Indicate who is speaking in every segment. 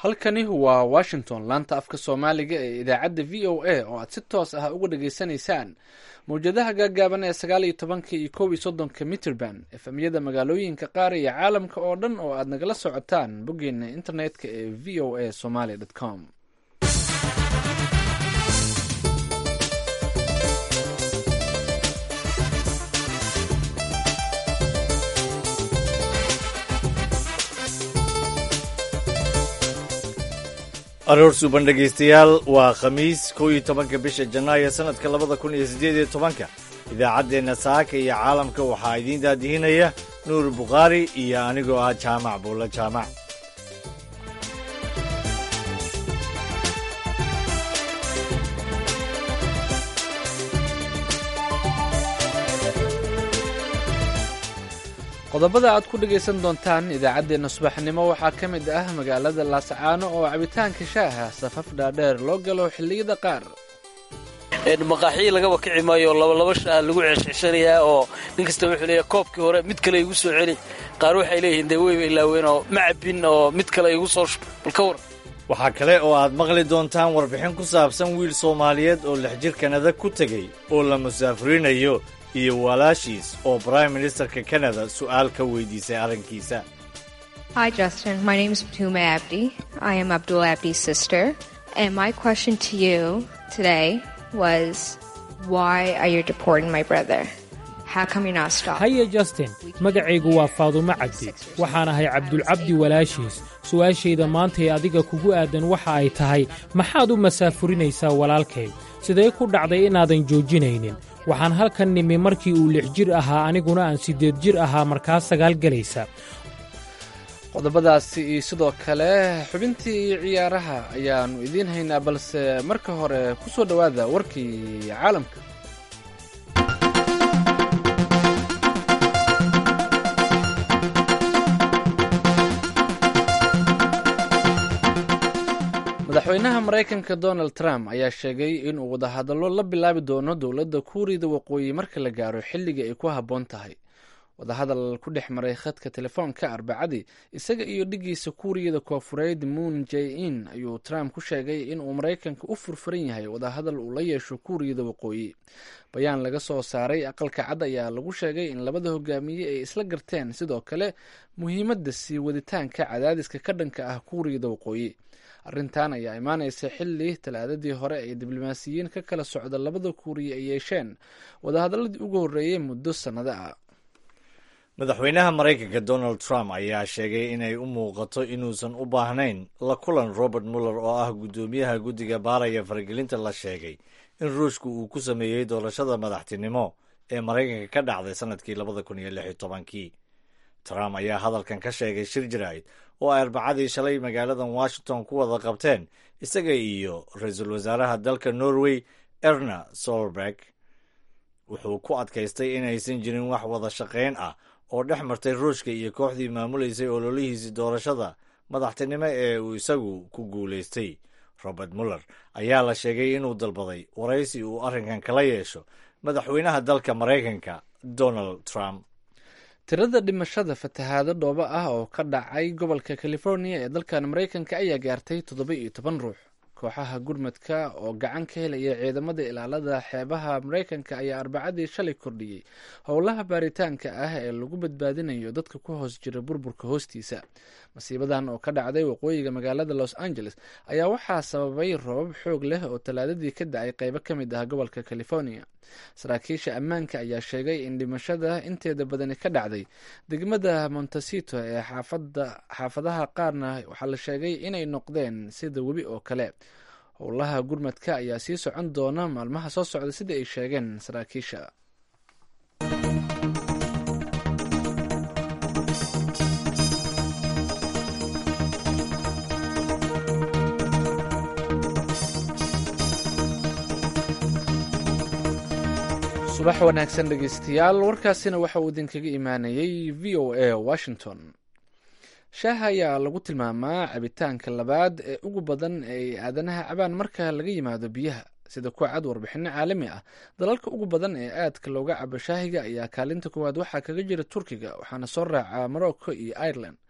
Speaker 1: halkani waa washington laanta afka soomaaliga ee idaacadda v o a oo aad si toos ah uga dhageysanaysaan mawjadaha gaagaaban ee sagaal iyo tobanka iyo kow iyo soddonka mitrband efemyada magaalooyinka qaar iyo caalamka oo dhan oo aad nagala socotaan boggeena internetka ee v o a somaly com
Speaker 2: aroor suuban dhegaystayaal waa khamiis kow iyo tobanka bisha janaayo sanadka labada kun iyo siddeed iyo tobanka idaacaddeenna saaka iyo caalamka waxaa idiin daadihinaya nuur bukhaari iyo anigoo ah jaamac buulla jaamac
Speaker 1: qodobada aad ku dhegaysan doontaan idaacaddeenna subaxnimo waxaa ka mid ah magaalada laascaano oo cabitaanka shaaha safaf dhaadheer loo galo xilliyada qaar
Speaker 3: maqaaxiyi lagaba kici maayo labalaba shaah lagu ceesheshanayaa oo nin kasta wuxuu leeyahay koobkii hore mid kale igu soo celi qaar waxay leeyihiin dee weyba ilaaween oo ma cabbin oo mid kale igu soo shub bal ka war
Speaker 2: waxaa kale oo aad maqli doontaan warbixin ku saabsan wiil soomaaliyeed oo lix jir kanada ku tegey oo la musaafurinayo iyo walaashiis oo brime ministerka canada su'aal ka weydiisay arrinkiisa
Speaker 4: Hi, Justin. My name is Ptuma Abdi. I am Abdul Abdi's sister. And my question to you today was why are you deporting my brother? How come you're not stopped?
Speaker 5: haye justin magacaygu waa faadumo cabdi waxaan ahay cabdulcabdi walaashiis su'aashayda maantay adiga kugu aadan waxa ay tahay maxaad u masaafurinaysaa walaalkay sidee ku dhacday inaadan joojinaynin waxaan halkan nimi markii uu lix jir ahaa aniguna aan siddeed jir ahaa markaas sagaal gelaysa
Speaker 1: qodobadaasi iyo sidoo kale xubintii iyo ciyaaraha ayaannu idiin haynaa balse marka hore ku soo dhowaada warkii caalamka madaxweynaha maraykanka donald trump ayaa sheegay inuu wadahadallo la bilaabi doono dowladda kuuriyada waqooyi marka la gaaro xilliga ay ku habboon tahay wadahadal ku dhex maray khadka telefoonka arbacadii isaga iyo dhigiisa kuuriyada koofureed moon j in ayuu trump ku sheegay inuu maraykanka u furfuran yahay wadahadal uu la yeesho kuuriyada waqooyi bayaan laga soo saaray aqalka cad ayaa lagu sheegay in labada hogaamiye ay isla garteen sidoo kale muhiimadda sii waditaanka cadaadiska ka dhanka ah kuuriyada waqooyi arrintan ayaa imaanaysa xilli talaadadii hore ay diblomaasiyiin ka kala socda labada kuuriya ay yeesheen wadahadaladii ugu horreeyey muddo sannado ah
Speaker 2: madaxweynaha maraykanka donald trump ayaa sheegay inay u muuqato inuusan u baahnayn la kulan robert muller oo ah guddoomiyaha guddiga baaraya faragelinta la sheegay in ruushku uu ku sameeyey doorashada madaxtinimo ee maraykanka ka dhacday sannadkii labada kun iyo lix iyo tobankii trump ayaa hadalkan ka sheegay shir jaraa'id oo ay arbacadii shalay magaaladan washington ku wada qabteen isaga iyo ra-iisul wasaaraha dalka norway erna solberg wuxuu ku adkaystay inaysan jirin wax wada shaqayn ah oo dhex martay ruushka iyo kooxdii maamulaysay ololihiisii doorashada madaxtinimo ee uu isagu ku guulaystay robert muller ayaa la sheegay inuu dalbaday waraysi uu arrinkan kala yeesho madaxweynaha dalka maraykanka donald trump
Speaker 1: tirada dhimashada fatahaado dhoobo ah oo ka dhacay gobolka california ee dalkan maraykanka ayaa gaartay toddoba iyo toban ruux kooxaha gurmadka oo gacan ka helaya ciidamada ilaalada xeebaha maraykanka ayaa arbacadii shalay kordhiyey howlaha baaritaanka ah ee lagu badbaadinayo dadka ku hoos jira burburka hoostiisa masiibadan oo ka dhacday waqooyiga magaalada los angeles ayaa waxaa sababay roobab xoog leh oo talaadadii ka da-ay qeybo ka mid ah gobolka california saraakiisha ammaanka ayaa sheegay in dhimashada inteeda badani ka dhacday degmada montecito ee xaafadaha qaarna waxaa la sheegay inay noqdeen sida webi oo kale howlaha gurmadka ayaa sii socon doona maalmaha soo socda sida ay sheegeen saraakiisha subax wanaagsan dhegeystayaal warkaasina waxa uu idinkaga imaanayey v o a washington shaaha ayaa lagu tilmaamaa cabitaanka labaad ee ugu badan ee ay aadanaha cabaan marka laga yimaado biyaha sida kuwa cad warbixino caalami ah dalalka ugu badan ee aadka looga cabo shaahiga ayaa kaalinta koowaad waxaa kaga jira turkiga waxaana soo raacaa morocco iyo ireland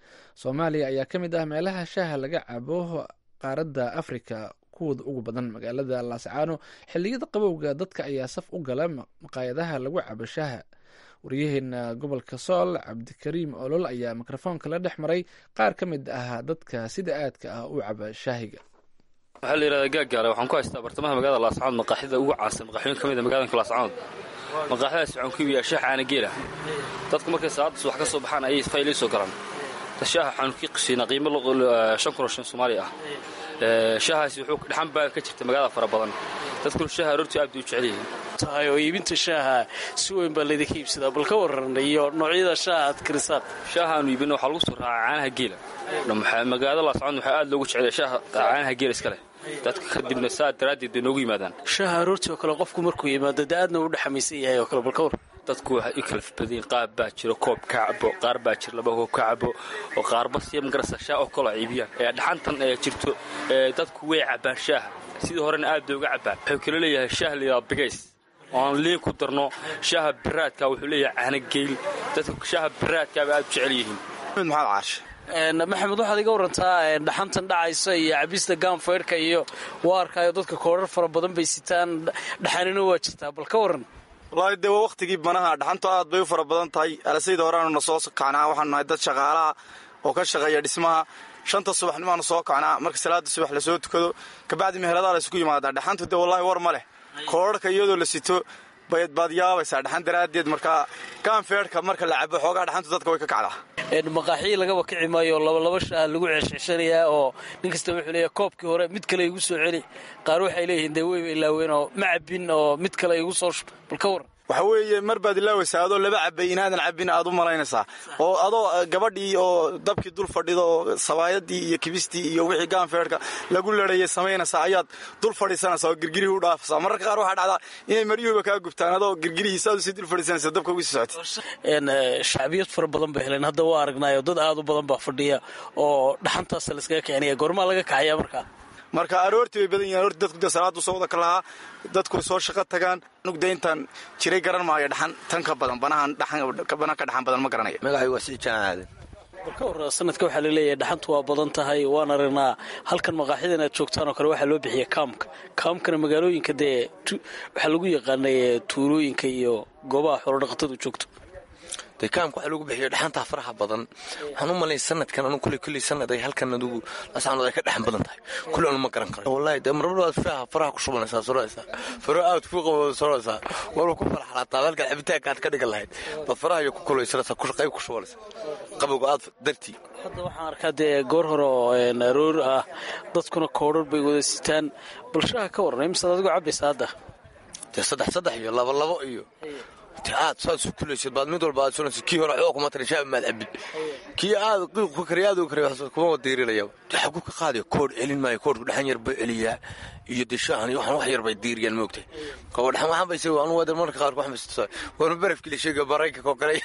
Speaker 1: soomaaliya ayaa ka mid ah meelaha shaaha laga cabo qaaradda afrika kuwooda ugu badan magaalada laascaano xilliyada qabowga dadka ayaa saf u gala maqaayadaha lagu cabo shaaha waryaheena gobolka sool cabdikariim olol ayaa mikrofoonka la dhex maray qaar ka mid ah dadka sida aadka ah u caba shaahiga
Speaker 3: waxaa la yidhahdaa gaaggaale waxaan ku haystaa bartamaha magaalada laascaanood maqaaxida ugu caansan maqaaxyooyin ka mid a magadanka laascaanood maqaaxidaas waxaan ku iibiyaa shaah caana geela dadku markay salaaddas wax ka soo baxaan ayay faylay soo galaan shaaha waxaanu ka qishaynaa qiimo shan kun oo shan soomaali ah shaahaasi wuxuu dhaxan baa ka jirta magaalada fara badan dadkuna shaaha aroortii aad bay u jecel yihiin
Speaker 6: tahay oo iibinta shaaha si weyn baa laydinka iibsadaa bal ka waran iyo noocyada shaaha aad karisaan
Speaker 3: shaahaanu iibina waxaa lagu soo raacaa caanaha geela magaalada laascon waxaa aad loogu jecel shaaha caanaha geela iska leh dadka kadibna saa daraaddeed bay noogu yimaadaan
Speaker 6: shaaha aroortii oo kale qofku markuu yimaado dee aadna u dhexamaysan yahay oo kale bal ka war
Speaker 3: dadku waxay u kala badiyeen qaar baa jiro koob ka cabo qaar baa jira laba koob ka cabo oo qaarba siya magarasa shaah oo kaloo ciibiyaan ee dhaxantan ee jirto dadku way cabbaan shaaha sidii horena aad bay uga cabbaan wuxuu kala leeyahay shaah layidhaha bigays oaan liin ku darno shaaha biraadka wuxuu leeyahay caanageyl dadka shaaha biraadkaaba aad u jecel yihiin
Speaker 7: maxamed caash
Speaker 6: maxamed waxaad iga warantaa dhaxantan dhacaysa iyo cabista gaanfaydhka iyo waarkaayo dadka koodhar fara badan bay sitaan dhaxanina waa jirtaa bal ka waran
Speaker 7: wallaahi dee waa wakhtigii banaha dhaxantu aad bay u fara badan tahay alasayda horeaanu na soo kacnaa waxaanu nahay dad shaqaalaha oo ka shaqeeya dhismaha shanta subaxnimaanu soo kacnaa marka salaada subax lasoo tukado kabacdi meheradaha laysku yimaadaa dhaxantu dee wallaahi war ma leh koodharhka iyadoo la sito bayd baad yaabaysaa dhaxan daraaddeed markaa gaanfeedhka marka la cabo xoogaa dhaxantu dadka way ka kacdaa
Speaker 6: maqaaxii lagaba kici maayo labalaba shaah lagu ceesheshanayaa oo nin kasta wuxuu leeyahay koobkii hore mid kale igu soo celi qaar waxay leeyihiin dee weyba ilaaween oo ma cabbin oo mid kale igu soo shub bal ka waran
Speaker 7: waxa weeye mar baad ilaawaysaa adoo laba cabay inaadan cabbin aad u malaynaysaa oo adoo gabadhii oo dabkii dul fadhido oo sabaayadii iyo kibistii iyo wixii gaanfeedhka lagu lerhayay samaynaysaa ayaad dul fadhiisanaysaa oo girgirihii u dhaafaysaa mararka qaar waxaa dhacdaa inay maryuhuba kaa gubtaan adoo girgirihiisa aad usii dul fadhiisanaysa dabka ugu sii socotay
Speaker 6: shacbiyad fara badan bay heleen hadda waa aragnaayo dad aad u badan baa fadhiya oo dhaxantaasa layskaga kicinaya goormaa laga kacaya markaa
Speaker 7: marka aroortii bay badan yihin aroortii dadku dee salaadu soo wada ka lahaa dadku way soo shaqo tagaan nugda intaan jiray garan maayo dhaxan tan ka badan banahan bana ka dhaxan badan ma garanayo
Speaker 8: magacay waa sii jaanaaden
Speaker 6: bal ka warra sanadka waxaa laleeyahay dhaxantu waa badan tahay waan aragnaa halkan maqaaxidan aad joogtaan oo kale waxaa loo bixiya kaamka kaamkana magaalooyinka dee waxaa lagu yaqaanay tuulooyinka iyo goobaha xoolodhaqatadu joogto
Speaker 8: dee kaamka waxaa lagu bixiyo dhaxantaa faraha badan waxaan u malay sanadkan anu kuley kuley sanad ay halkan adugu lasaanood ay ka dhaxan badan tahay kuley anu ma garan karo wallahi dee marmarbaad faraha faraha ku shubanaysaa soraysaa faro aad ku qabo soraysaa waaba ku farxalaataa halkan cabitaanka aad ka dhigan lahayd baad faraha iyo ku kulaysanaysaa qayb ku shubanaysaa qabowga aad dartii
Speaker 6: hadda waxaan arkaa dee goor hore oo aroor ah dadkuna koodhar bay wada sitaan balshaha ka warran imisaad adigu cabaysa hadda
Speaker 8: dee saddex saddex iyo laba labo iyo de aad saad isu kulaysid baad mid walba aad sunaysid kii hore waxba kuma tarin shaaba maad cabin kii aad qiiq ku kariya aad u kariya kuma wadiirinaya xagu ka qaadaya koodh celin maayo koodhku dhaxan yar buu celiyaa iyo de shaahan iyo waxaan wax yar bay diiriyaan moogtay kaba dhaxan waxaan bay isaga anu wadan marka qaarku waxaan baysta waanu barafkii la sheegaya barayka koo kale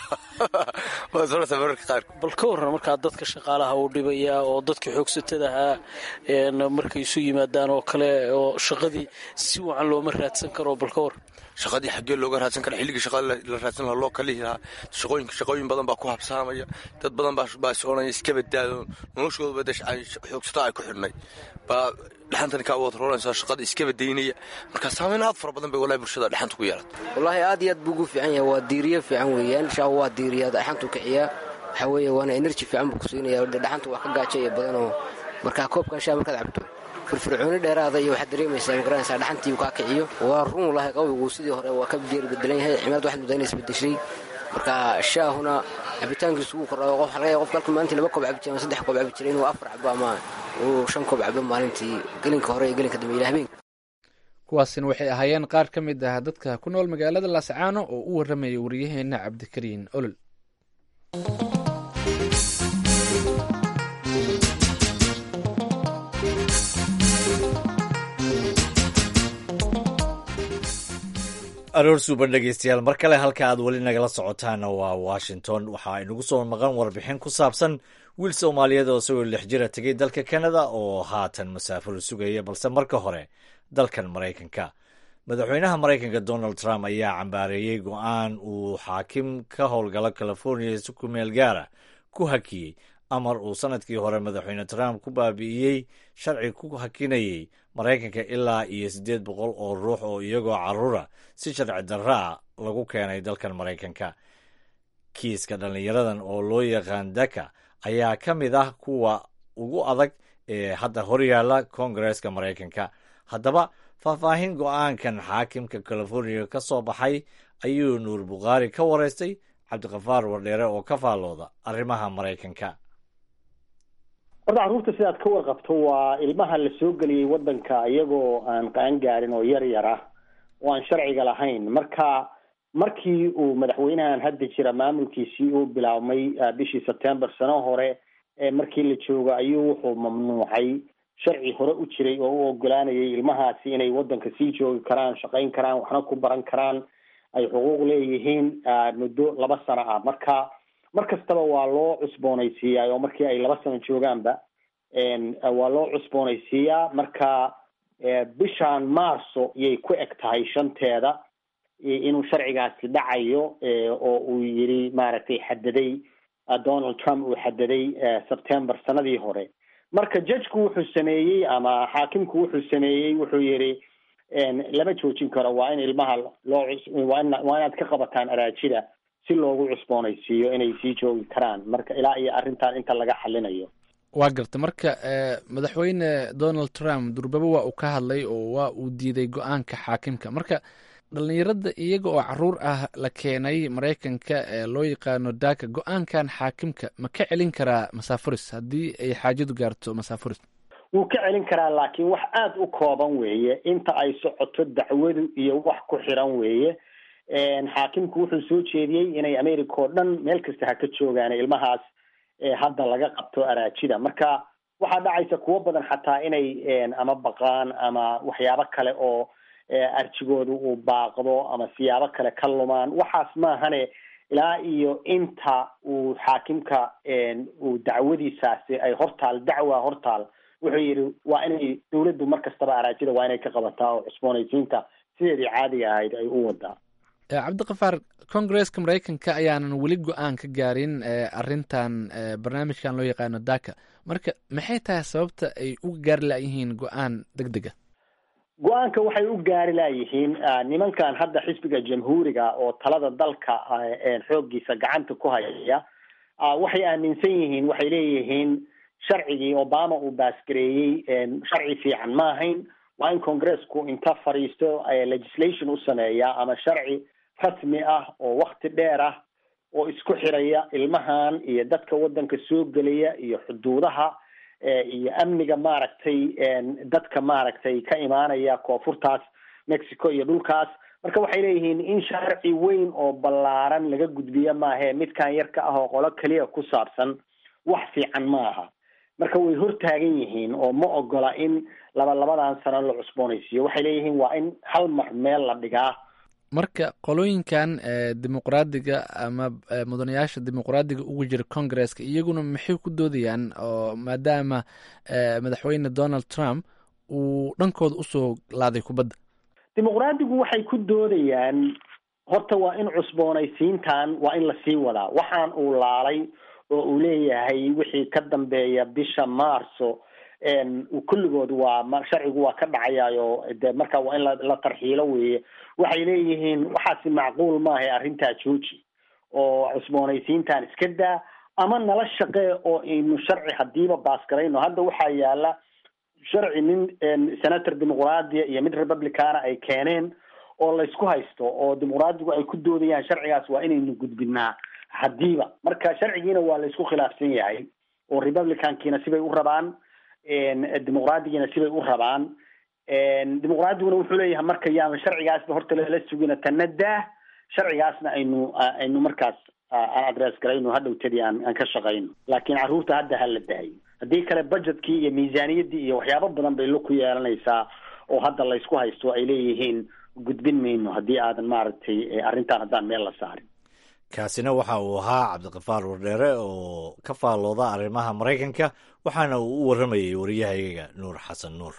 Speaker 8: waa sunaysaa mararka qaarku
Speaker 6: bal ka warran markaa dadka shaqaalaha uu dhibayaa oo dadka xoogsatadaha markay isu yimaadaan oo kale oo shaqadii si wacan looma raadsan karo bal ka warran
Speaker 8: shaqadii xaggee looga raadsan kara xilligii shaqada la raadsan lahaa loo kalihi lahaa shaqooyinka shaqooyin badan baa ku habsaamaya dad badan baa soconaya iska badaadoon noloshooduba de xoogsato ay ku xidhnay baa dhaxantani kaa wad roonaysaa shaqada iska badaynaya marka saamayn aad fara badan bay wallahi bulshada dhaxanta ku yeelata
Speaker 9: wallaahi aad iyo aad buu ugu fiican yahay waa diiriye fiican weeyaan shaahu waa diiriya dhaxantu kiciyaa waxaa weeye waana enerji fiican buu ku siinaya dhaxantu wax ka gaajaya badanoo markaa koobkan shaa markaad cabto firfircooni dheeraada iyo waxaad dareemaysaa magaranaysaa dhaxantii uu kaa kiciyo waa run wallaahi qawigu sidii hore waa ka geeri bedelan yahay cimilad waxaad muddaa inay isbedeshay marka shaahuna cabitaankiisu wuu kordhaa qof laga yahay qofka halka maalintii laba koob cabi jiray ama saddex koob cabi jiray inuu afar cabo ama uu shan koob cabo maalintii gelinka hore iyo gelinka dambe ila habeenka
Speaker 1: kuwaasina waxay ahaayeen qaar ka mid ah dadka ku nool magaalada laascaano oo u warramayay waryaheena cabdikariin olol
Speaker 2: aroor suuban dhegeystayaal mar kale halka aad weli nagala socotaana waa washington waxaa inagu soo maqan warbixin ku saabsan wiil soomaaliyeed oo isagoo lix jira tegay dalka kanada oo haatan masaafuro sugaya balse marka hore dalkan maraykanka madaxweynaha maraykanka donald trump ayaa cambaareeyey go-aan uu xaakim ka howlgalo california si ku meel gaara ku hakiyey amar uu sanadkii hore madaxweyne trump ku baabi'iyey sharci ku hakinayay maraykanka ilaa iyo siddeed boqol oo ruux oo iyagoo carruura si sharci darraa lagu keenay dalkan maraykanka kiiska dhallinyaradan oo loo yaqaan daka ayaa ka mid ah kuwa ugu adag ee hadda horyaalla koongareeska maraykanka haddaba faahfaahin go'aankan xaakimka californiya ka soo baxay ayuu nuur bukhaari ka waraystay cabdikafaar wardheere oo ka faallooda arrimaha maraykanka
Speaker 10: horta carruurta sidaad ka warqabto waa ilmaha la soo geliyey waddanka iyagoo aan qaan gaarin oo yar yar ah oo aan sharciga lahayn marka markii uu madaxweynahan hadda jira maamulkiisii uu bilaabmay bishii sebtember sano hore markii la joogo ayuu wuxuu mamnuucay sharci hore u jiray oo u ogolaanayay ilmahaasi inay waddanka sii joogi karaan shaqayn karaan waxna ku baran karaan ay xuquuq leeyihiin muddo laba sano ah marka mar kastaba waa loo cusboonaysiiyaa oo markii ay laba sano joogaanba waa loo cusboonaysiiyaa marka bishan marso yay ku eg tahay shanteeda inuu sharcigaasi dhacayo oo uu yiri maaragtay xadaday donald trump uu xadaday september sanadii hore marka judgeku wuxuu sameeyey ama xaakimku wuxuu sameeyey wuxuu yidhi lama joojin karo waa in ilmaha loo waa in waa inaad ka qabataan araajida si loogu cusboonaysiiyo inay sii joogi karaan marka ilaa iyo arrintan inta laga xalinayo
Speaker 1: waa garta marka madaxweyne donald trump durbaba waa uu ka hadlay oo waa uu diiday go-aanka xaakimka marka dhalinyarada iyaga oo caruur ah la keenay maraykanka ee loo yaqaano daka go-aankan xaakimka ma ka celin karaa masaafuris haddii ay xaajadu gaarto masaafuris
Speaker 10: wuu ka celin karaa laakiin wax aada u kooban weeye inta ay socoto dacwadu iyo wax ku xiran weeye xaakimku wuxuu soo jeediyey inay america oo dhan meel kasta ha ka joogaan ilmahaas hadda laga qabto araajida marka waxaa dhacaysa kuwo badan xataa inay ama baqaan ama waxyaabo kale oo arjigooda uu baaqdo ama siyaabo kale ka lumaan waxaas maahane ilaa iyo inta uu xaakimka uu dacwadiisaasi ay hortaal dacwa hortaal wuxuu yidhi waa inay dawladdu mar kastaba araajida waa inay ka qabataa oo cusboonaysiinta sideedii caadiga ahayd ay u wadaa
Speaker 1: cabdikafaar congresska maraykanka ayaanan weli go-aan ka gaarin arrintan barnaamijkan loo yaqaano daka marka maxay tahay sababta ay u gaari laayihiin go-aan deg dega
Speaker 10: go-aanka waxay u gaari laayihiin nimankan hadda xisbiga jamhuuriga oo talada dalka xooggiisa gacanta ku haya waxay aaminsan yihiin waxay leeyihiin sharcigii obama uu baasgareeyey sharci fiican ma ahayn waa in congressku inta fadhiisto legislation u sameeya ama sharci rasmi ah oo wakti dheer ah oo isku xiraya ilmahan iyo dadka waddanka soo gelaya iyo xuduudaha iyo amniga maaragtay dadka maaragtay ka imaanaya koonfurtaas mexico iyo dhulkaas marka waxay leeyihiin in sharci weyn oo ballaaran laga gudbiya maahe midkan yarka ah oo qolo keliya ku saabsan wax fiican ma aha marka way hortaagan yihiin oo ma ogola in laba labadan sano la cusboonaysiiyo waxay leeyihiin waa in hal mar meel la dhigaa
Speaker 1: marka qolooyinkan dimuqraadiga ama mudanayaasha dimuqraadiga ugu jira congresska iyaguna maxay ku doodayaan oo maadaama madaxweyne donald trump uu dhankooda usoo laaday kubadda
Speaker 10: dimuqraadigu waxay ku doodayaan horta waa in cusboonaysiintan waa in lasii wadaa waxaan uu laalay oo uu leeyahay wixii ka dambeeya bisha marso kulligood waa sharcigu waa ka dhacayaayo de marka waa in la tarxiilo weeye waxay leeyihiin waxaasi macquul maaha arrintaa jooji oo cusboonaysiintan iska daa ama nala shaqee oo aynu sharci hadiiba baasgarayno hadda waxaa yaala sharci nin senator dimuqraadiya iyo mid republicana ay keeneen oo laysku haysto oo dimuqraadigu ay ku doodayaan sharcigaas waa inaynu gudbinaa hadiiba marka sharcigiina waa laysku khilaafsan yahay oo republicankiina sibay u rabaan dimuqraadigiina sibay u rabaan dimuqraadiguna wuxuu leeyahay marka yaama sharcigaasba horta lala sugina tana daah sharcigaasna aynu aynu markaas aan adress garayno hadhowtadii aan aan ka shaqayno laakiin carruurta hadda ha la daayo haddii kale budgetkii iyo miisaaniyaddii iyo waxyaabo badan bay lo ku yeelanaysaa oo hadda laysku haysto ay leeyihiin gudbin mayno haddii aadan maaragtay arrintan haddaan meel la saarin
Speaker 2: kaasina waxa uu ahaa cabdikafaar wardheere oo ka faallooda arrimaha maraykanka waxaana uu u warramayay wariyahayaga nuur xasan nuur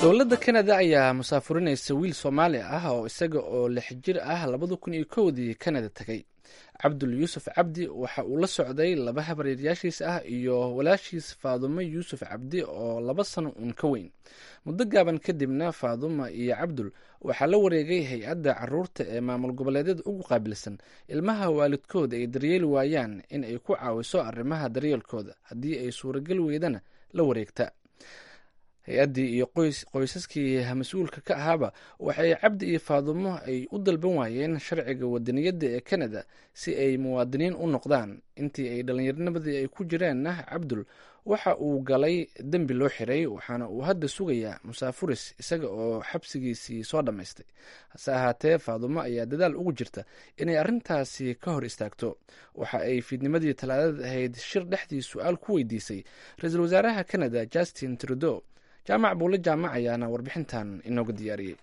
Speaker 1: dowladda kanada ayaa musaafurinaysa wiil soomaali ah oo isaga oo lix jir ah labada kun iyo kowdii kanada tegay cabdul yuusuf cabdi waxa uu la socday laba habaryaryaashiis ah iyo walaashiis faadumo yuusuf cabdi oo laba sano uun ka weyn muddo gaaban kadibna faaduma iyo cabdul waxaa la wareegay hay-adda caruurta ee maamul goboleedyada ugu qaabilsan ilmaha waalidkooda ay daryeeli waayaan in ay ku caawiso arrimaha daryeelkooda haddii ay suuragal weydana la wareegta hay-addii iyo qoysaskii mas-uulka ka ahaaba waxay cabdi iyo faadumo ay u dalban waayeen sharciga wadaniyadda ee kanada si ay muwaadiniin u noqdaan intii ay dhallinyarnimadii ay ku jireenna cabdul waxa uu galay dembi loo xiray waxaana uu hadda sugayaa musaafuris isaga oo xabsigiisii soo dhammaystay hase ahaatee faadumo ayaa dadaal ugu jirta inay arrintaasi ka hor istaagto waxa ay fiidnimadii talaadada ahayd shir dhexdii su-aal ku weydiisay ra-iisul wasaaraha kanada justin trudeau jaamac buule jaamac ayaana warbixintan inooga diyaariyey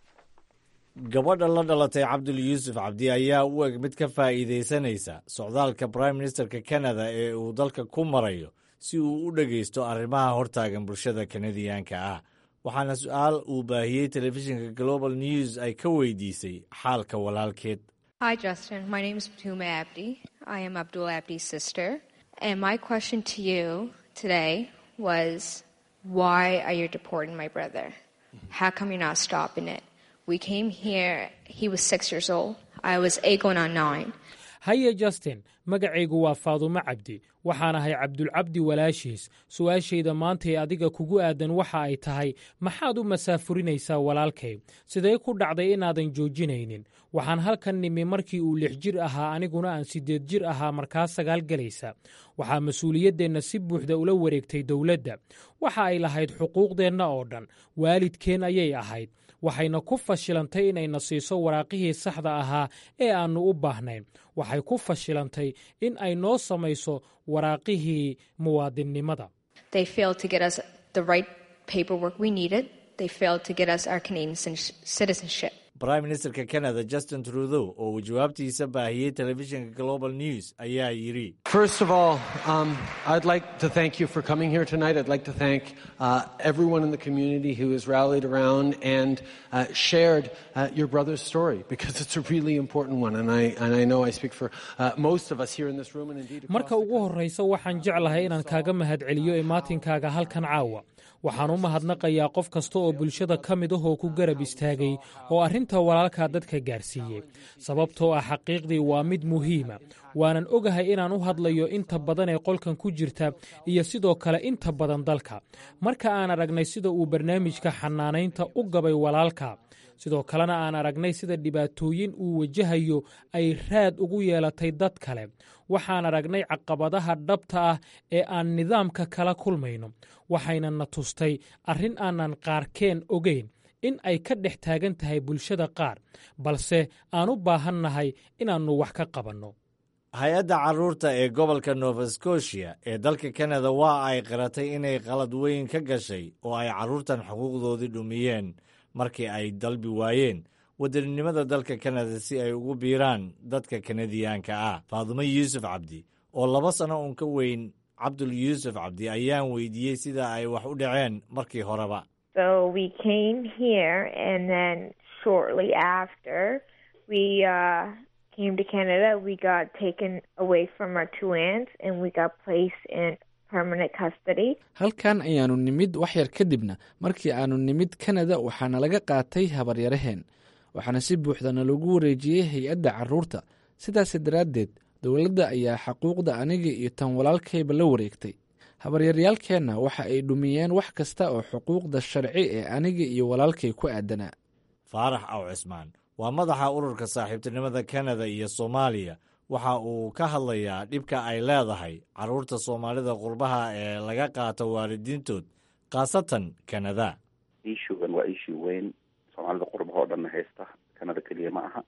Speaker 2: gabadha la dhalatay cabdul yuusuf cabdi ayaa u eg mid ka faa'iidaysanaysa socdaalka brime ministerka kanada ee uu dalka ku marayo si uu u dhegaysto arrimaha hortaagan bulshada kanadiyaanka ah waxaana su-aal uu baahiyey telefishinka global news ay ka weydiisay xaalka walaalkeed
Speaker 4: Hi, Justin. My name is Batuma Abdi. I am Abdul Abdi's sister. And my question to you today was why are you deporting my brother? How come you're not stopping it? We came here, he was six years old. I was eight going on nine.
Speaker 5: haye justin magacaygu waa faadumo cabdi waxaan ahay cabdulcabdi walaashiis su-aashayda maantay adiga kugu aadan waxa ay tahay maxaad u masaafurinaysaa walaalkay sidee ku dhacday inaadan joojinaynin waxaan halkan nimi markii uu lix jir ahaa aniguna aan siddeed jir ahaa markaa sagaal gelaysa waxaa mas-uuliyaddeenna si buuxda ula wareegtay dowladda waxa ay lahayd xuquuqdeenna oo dhan waalidkeen ayay ahayd waxayna ku fashilantay inayna siiso waraaqihii saxda ahaa ee aannu u baahnayn waxay ku fashilantay in ay noo samayso waraaqihii muwaadinnimada
Speaker 4: They failed to get us the right paperwork we needed. They failed to get us our Canadian citi- citizenship.
Speaker 2: brime ministerka canada justin trudeau oo uu jawaabtiisa baahiyey telefishinka global news ayaa yidhi
Speaker 11: First of all, um, I'd like to thank you for coming here tonight. I'd like to thank uh, everyone in the community who has rallied around and uh, shared uh, your brother's story because it's a really important one. And I, and I know I speak for uh, most of us here in this room and indeed across
Speaker 5: marka ugu horraysa waxaan jeclahay inaan kaaga mahadceliyo imaatinkaaga halkan caawa waxaan u mahadnaqayaa qof kasta oo bulshada ka mid ahoo ku garab istaagay oo arrinta walaalkaa dadka gaarsiiyey sababtoo ah xaqiiqdii waa mid muhiima waanan ogahay inaan u hadlayo inta badan ee qolkan ku jirta iyo sidoo kale inta badan dalka marka aan aragnay sida uu barnaamijka xanaanaynta u gabay walaalka sidoo kalena aan aragnay sida dhibaatooyin uu wajahayo ay raad ugu yeelatay dad kale waxaan aragnay caqabadaha dhabta ah ee aan nidaamka kala kulmayno waxayna na tustay arrin aanan qaarkeen ogeyn in ay ka dhex taagan tahay bulshada qaar balse aan u baahannahay inaannu wax ka qabanno
Speaker 2: hay-adda carruurta ee gobolka nova scotia ee dalka kanada waa ay qiratay inay qalad weyn ka gashay oo ay carruurtan xuquuqdoodii dhumiyeen markii ay dalbi waayeen wadaninimada dalka kanada si ay ugu biiraan dadka kanadiyaanka ah faadumo yuusuf cabdi oo laba sano uun ka weyn cabdul yuusuf cabdi ayaan weydiiyey sida ay wax u dhaceen markii horeba
Speaker 12: So we came here, and then shortly after we uh, came to Canada, we got taken away from our two aunts, and we got placed in permanent custody.
Speaker 1: halkan ayaanu nimid wax yar kadibna markii aanu nimid kanada waxaana laga qaatay habaryaraheen waxaana si buuxdana lagu wareejiyey hay-adda carruurta sidaas daraaddeed dowladda ayaa xaquuqda aniga iyo tan walaalkayba la wareegtay habaryaryaalkeenna waxa ay dhumiyeen wax kasta oo xuquuqda sharci ee aniga iyo walaalkay ku aadanaa
Speaker 2: faarax aw cismaan waa madaxa ururka saaxiibtinimada kanada iyo soomaaliya waxa uu ka hadlayaa dhibka ay leedahay carruurta soomaalida qurbaha ee laga qaato waalidiintood khaasatan kanada
Speaker 13: ishugan waa issue weyn soomaalida qurbaha oo dhanna haysta kanada keliya ma aha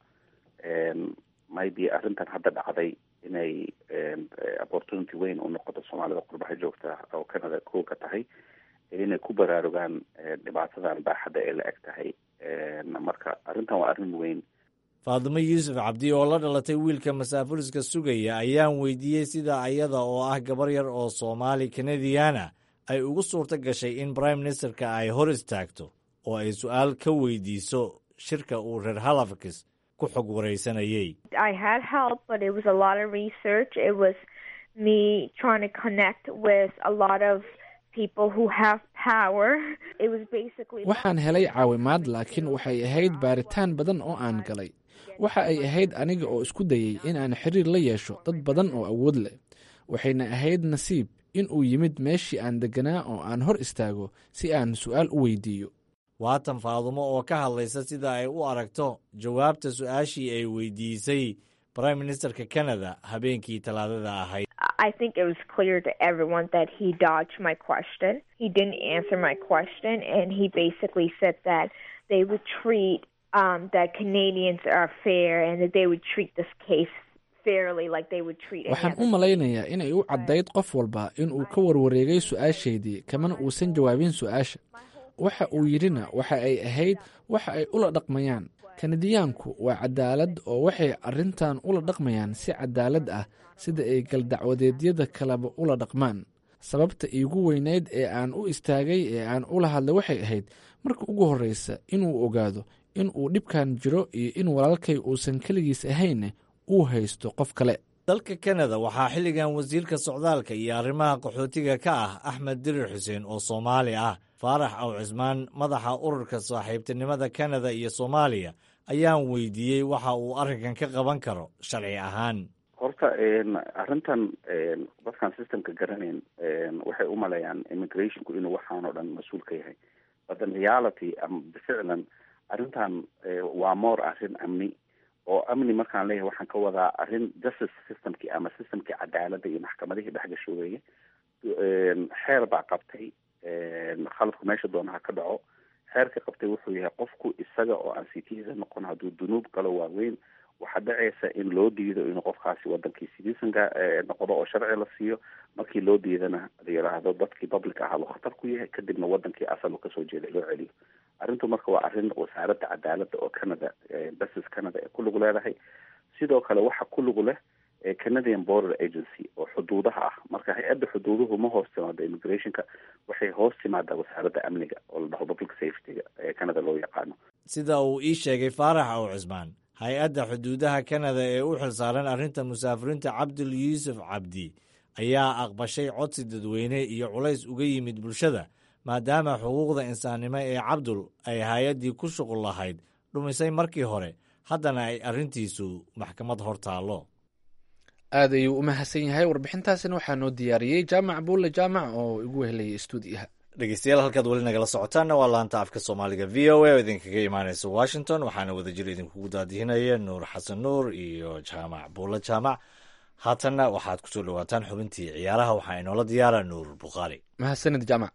Speaker 13: maybe arrintan hadda dhacday inay opportunity weyn u noqoto soomaalida qurbaha joogta oo canada kow ka tahay inay ku baraarugaan dhibaatadan baaxadda ee la eg tahay marka arrintan waa arrin weyn
Speaker 2: faadumo yuusuf cabdi oo la dhalatay wiilka masaafuriska sugaya ayaan weydiiyey sida ayada oo ah gabar yar oo soomaali kanadiyaana ay ugu suurto gashay in brime ministerka ay hor istaagto oo ay su'aal ka weydiiso shirka uu reer halifax ku xog waraysanayey
Speaker 12: I had help, but it was a lot of research. It was me trying to connect with a lot of people who have power. It was basically
Speaker 1: waxaan helay caawimaad laakiin waxay ahayd baaritaan badan oo aan galay waxa ay ahayd aniga oo isku dayey in aan xiriir la yeesho dad badan oo awood leh waxayna ahayd nasiib in uu yimid meeshii aan degganaa oo aan hor istaago si aan su'aal u weydiiyo
Speaker 2: waatan faadumo oo ka hadlaysa sida ay u aragto jawaabta su-aashii ay weydiisay brime ministerka canada habeenkii talaadada ahayd
Speaker 12: I think it was clear to everyone that he dodged my question. He didn't answer my question, and he basically said that they would treat um, that Canadians are fair and that they would treat this case fairly, like they would treat. any
Speaker 1: waxaan
Speaker 12: other
Speaker 1: u malaynayaa inay u caddayd qof walba inuu ka warwareegay su-aashaydii kamana uusan jawaabin su-aasha waxa uu yidhina waxa ay ahayd waxa ay ula dhaqmayaan kanadiyaanku waa cadaalad oo waxay arrintan ula dhaqmayaan si cadaalad ah sida ay galdacwadeedyada kaleba ula dhaqmaan sababta iigu weynayd ee aan u istaagay ee aan ula hadlay waxay ahayd marka ugu horreysa inuu ogaado in uu dhibkan jiro iyo in walaalkay uusan keligiis ahayne uu haysto qof kale
Speaker 2: dalka kanada waxaa xilligan wasiirka socdaalka iyo arrimaha qaxootiga ka ah axmed dirir xuseen oo soomaali ah faarax aw cismaan madaxa ururka saaxiibtinimada kanada iyo soomaaliya ayaan weydiiyey waxa uu arrinkan ka qaban karo sharci ahaan
Speaker 13: horta arrintan dadkaan systemka garanayn waxay u maleeyaan immigrationku inuu waxaan oo dhan mas-uul ka yahay but in reality ama ficlan arrintan waa more arrin amni oo amni markaan leeyahay waxaan ka wadaa arrin justice systemkii ama systemkii cadaaladda iyo maxkamadihii dhexgasho weeye xeer baa qabtay khaladku meesha doonaha ka dhaco xeerka qabtay wuxuu yahay qofku isaga oo aan citizen noqon hadduu dunuub galo waaweyn waxaa dhacaysa in loo diido inuu qofkaasi wadankii citizenka noqdo oo sharci la siiyo markii loo diidana la yidhaahdo dadkii public ahaa buu khatar ku yahay kadibna wadankii asal uu kasoo jeeday loo celiyo arrintu marka waa arrin wasaaradda cadaaladda oo canada justice canada ee ku lug leedahay sidoo kale waxa ku lug leh canadian border agency oo xuduudaha ah marka hay-adda xuduuduhu ma hoos timaado immigrationka waxay hoos timaadaa wasaaradda amniga oo la dhaho public safetyga ee canada loo yaqaano
Speaker 2: sida uu ii sheegay faarax aw cismaan hay-adda xuduudaha kanada ee u xilsaaran arrinta musaafiriinta cabdul yuusuf cabdi ayaa aqbashay codsi dadweyne iyo culays uga yimid bulshada maadaama xuquuqda insaannimo ee cabdul ay hay-addii ku shuqul lahayd dhumisay markii hore haddana ay arrintiisu maxkamad hor taallo
Speaker 1: aad ayuu u mahadsan yahay warbixintaasina waxaa noo diyaariyey jaamac buulle jaamac oo igu helayay stuudiyaha
Speaker 2: dhegeystayaal halkaad weli nagala socotaanna waa laanta afka soomaaliga v o a oo idinkaga imaaneysa washington waxaana wadajir idinkugu daadihinaya nuur xasan nuur iyo jaamac buulle jaamac haatanna waxaad kusoo dhawaataan xubintii ciyaaraha waxaa inoola diyaara nuur bukhaari
Speaker 1: mahadsanid jaamac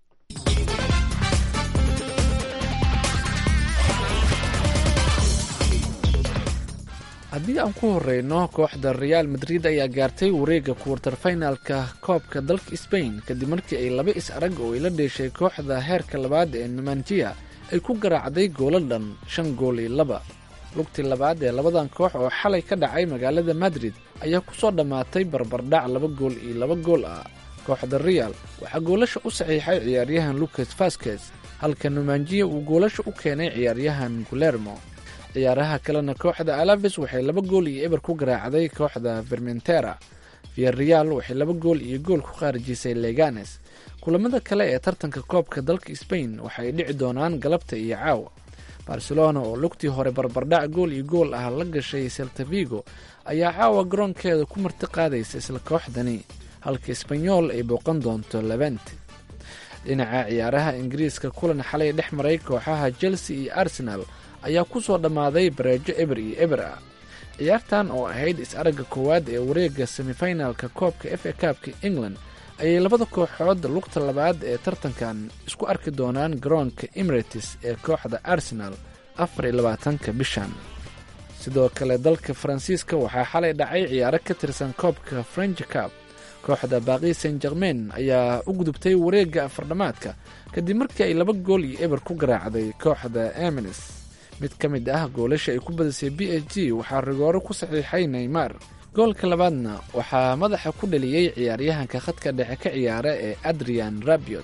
Speaker 1: haddii aan ku horeyno kooxda reaal madrid ayaa gaartay wareegga kuwartar finalka koobka dalka sbain kadib markii ay laba is arag oo ay la dheeshay kooxda heerka labaad ee numanjiya ay ku garaacday goolo dhan shan gool iyo laba lugtii labaad ee labadan koox oo xalay ka dhacay magaalada madrid ayaa ku soo dhammaatay barbardhac laba gool iyo laba gool ah kooxda real waxaa goolasha u saxiixay ciyaaryahan lucas vasquez halka numanjiya uu goolasha u keenay ciyaaryahan gulermo ciyaaraha kalena kooxda alaves waxay laba gool iyo eber ku garaacday kooxda vermentera viareal waxay laba gool iyo gool ku khaarijisay leganes kulamada kale ee tartanka koobka dalka sbain waxay dhici doonaan galabta iyo caawa barcelona oo lugtii hore barbardhac gool iyo gool ah la gashay seltavigo ayaa caawa garoonkeeda ku marti qaadaysa isla kooxdani halka sbanyol ay booqan doonto levente dhinaca ciyaaraha ingiriiska kulan xalay dhex maray kooxaha chelsea iyo arsenal ayaa ku soo dhammaaday bareejo eber iyo eber ah ciyaartan oo ahayd is-aragga koowaad ee wareegga semifinalka koobka f a kaabka england ayay labada kooxood lugta labaad ee tartankan isku arki doonaan garoonka emirates ee kooxda arsenal afar iyo labaatanka bishan sidoo kale dalka faransiiska waxaa xalay dhacay ciyaaro ka tirsan koobka french cab kooxda baaqi saint germain ayaa u gudubtay wareegga afardhamaadka kadib markii ay laba gool iyo eber ku garaacday kooxda emines mid ka mid ah goolasha ay ku badisay b h g waxaa rigooro ku saxiixay neymar goolka labaadna waxaa madaxa ku dhaliyey ciyaaryahanka khadka dhexe ka ciyaara ee adrian rabiot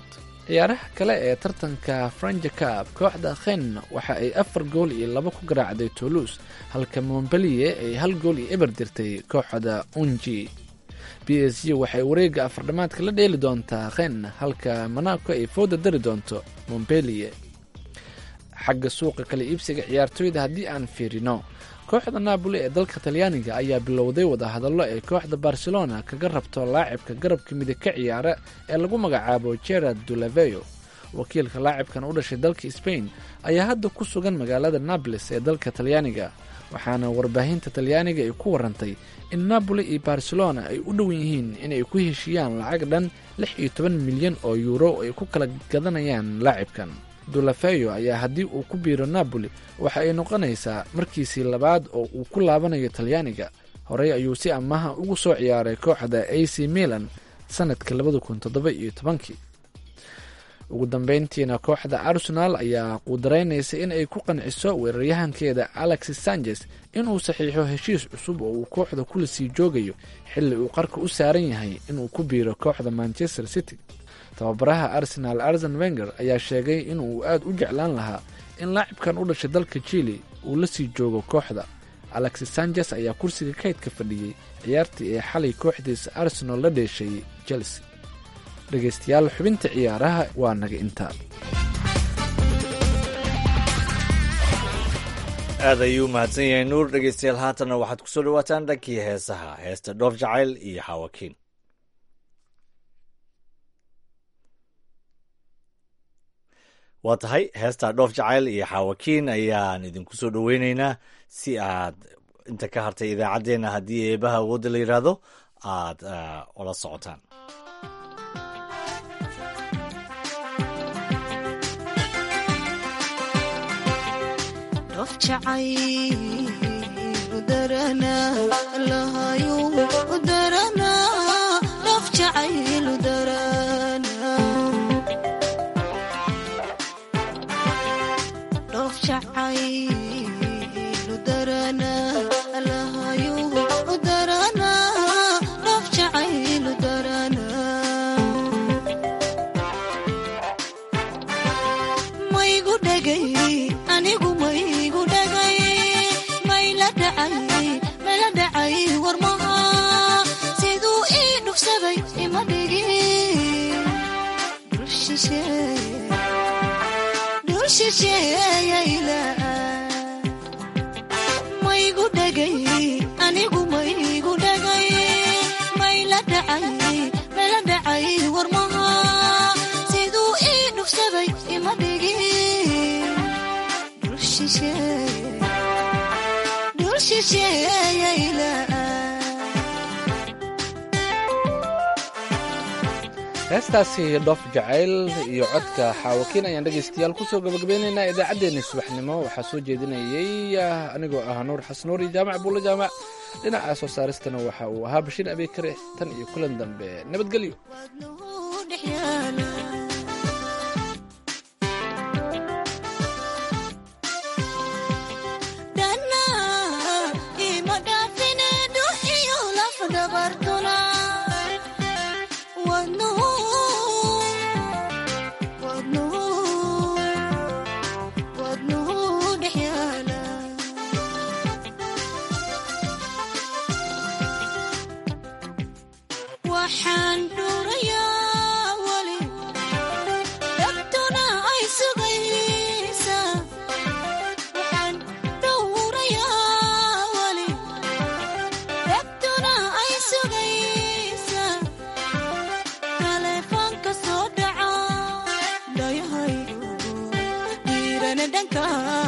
Speaker 1: ciyaaraha kale ee tartanka franja cab kooxda khen waxa ay afar gool iyo laba ku garaacday toulouse halka montpellier ay hal gool iyo eber dirtay kooxda unji b s g waxay wareega afardhamaadka la dheeli doontaa khen halka monaco ay fooda dari doonto montpellier xagga suuqa kala iibsiga ciyaartooyda haddii aan fiirino kooxda naaboli ee dalka talyaaniga ayaa bilowday wadahadallo ay kooxda barcelona kaga rabto laacibka garabka midig ka ciyaara ee lagu magacaabo gerard dulaveyo wakiilka laacibkan u dhashay dalka sbain ayaa hadda ku sugan magaalada nables ee dalka talyaaniga waxaana warbaahinta talyaaniga ay ku warantay in napoli iyo barcelona ay u dhowan yihiin inay ku heshiiyaan lacag dhan lix iyo toban milyan oo yuuro ay ku kala gadanayaan laacibkan dulafeyo ayaa haddii uu ku biiro napoli waxa ay noqonaysaa markiisii labaad oo uu ku laabanayo talyaaniga horey ayuu si amaha ugu soo ciyaaray kooxda a c milan sanadka labada kun toddoba iyo tobankii ugu dambeyntiina kooxda arsenal ayaa qudaraynaysa in ay ku qanciso weeraryahankeeda alexis sanchez inuu saxiixo heshiis cusub oo uu kooxda kula sii joogayo xilli uu qarka u saaran yahay inuu ku biiro kooxda manchester city tababaraha arsenal arsen wenger ayaa sheegay inuu aad u jeclaan lahaa in laacibkan u dhashay dalka chili uu la sii joogo kooxda alexis sanchez ayaa kursiga kaydka fadhiyey ciyaartii ee xalay kooxdiisa arsenal la dheeshay chelsea dhegaystayaal xubinta ciyaaraha waa naga intaa
Speaker 2: aad ayuu u mahadsan yahay nuur dhegaystayaal haatanna waxaad ku soo dhawaataan dhankii heesaha heesta dhoof jacayl iyo xaawakiin waa tahay heestaa dhoof jacayl iyo xaawakiin ayaan idinku soo dhoweyneynaa si aad inta ka hartay idaacaddeenna haddii eebaha awoodda la yidhaahdo aad ula socotaan
Speaker 1: heestaasi dhoof jacayl iyo codka xaawakiin ayaan dhegaystayaal kusoo gabagabeynaynaa idaacaddeenii subaxnimo waxaa soo jeedinayay anigoo ah nuur xasnuur iyo jaamac buulla jaamac dhinaca soo saaristana waxa uu ahaa bashiir abeekare tan iyo kulan dambe nabadgelyo
Speaker 14: dhanka